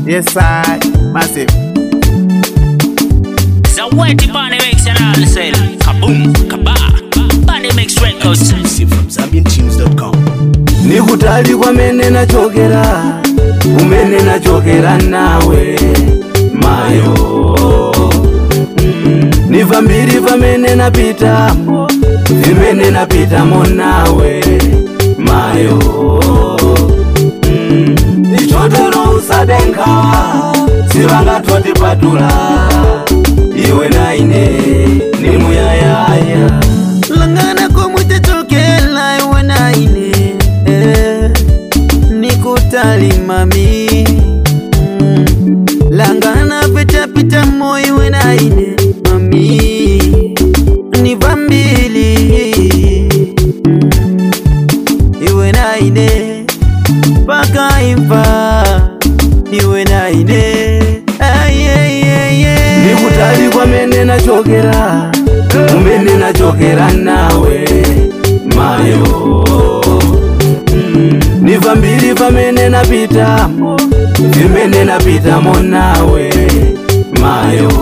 Yes, I massive. Zaweti Bani Mix and all say kaboom, kaba. Bani Mix Records. Exclusive from ZambianTunes.com. nikutali kwamene nachokera kumene nachokera nawe mayo Mm, niva mbiri pamene napitamo vimene napitamo nawe mayo Mm, ichotero usadenkawa sivangatotipatula iwe naine nimuyayaya langana komutachokela iwe naine eh, nikutali mami mm. langana pitapita mo iwe naine mami ni vambili mm. iwe naine paka imva iwe naine ayeyeye nikutali kwamene nachokera kumene nachokera nawe mayo Mm, niva mbiri pamene napitamo vimene napitamo nawe mayo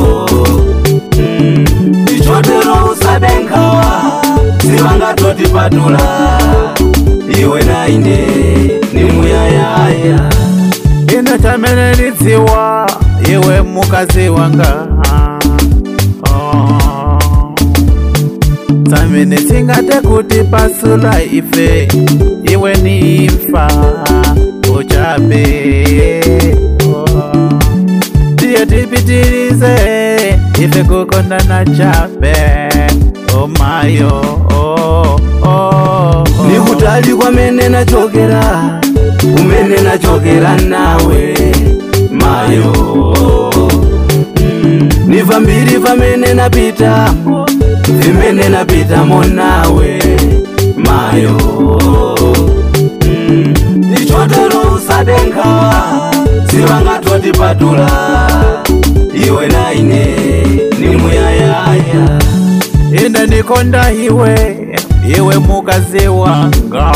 Mm, ichotero usadenkawa sivangatotipatula iwe naine nimuyayaya Ino chamene nidziwa iwe mukazi wanga oh. Tamene tingate kuti pasula ife iwe ni imfa uchape oh. Tiye tipitirize ife kukondana chape oh mayo oh, oh, oh. nikutali kwamene nachokera kumene nachokera nawe mayo Mm, niva mbiri pamene napitamo vimene napitamo nawe mayo Mm, ichotero usadenkawa sivangatotipatula iwe naine nimuyayaya ine nikonda iwe iwe mukazi wanga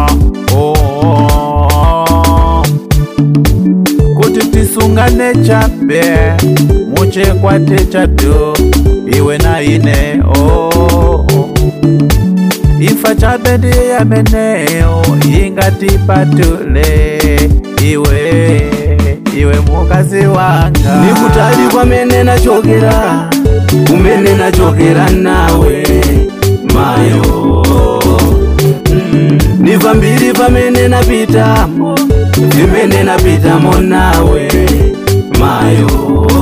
oh. kuti tisungane chape muchekwate chatu iwe na ine oh. imfa chape ndiyameneyo ingatipatule iwe iwe mukazi wanga nikutali kwamene nachokera kumene nachokera nawe mayo Mm, niva mbiri pamene napitamo vimene napitamo nawe mayo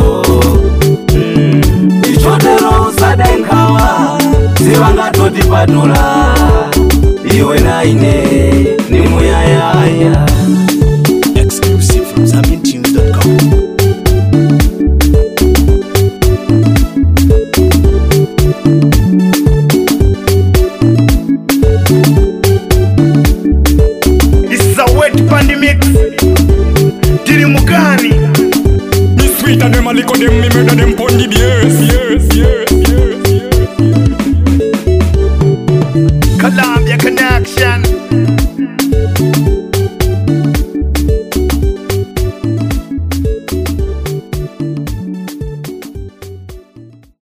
Mm, ichotero usadenkawa sivangatotipatula iwe naine nimuyayaya Exclusive from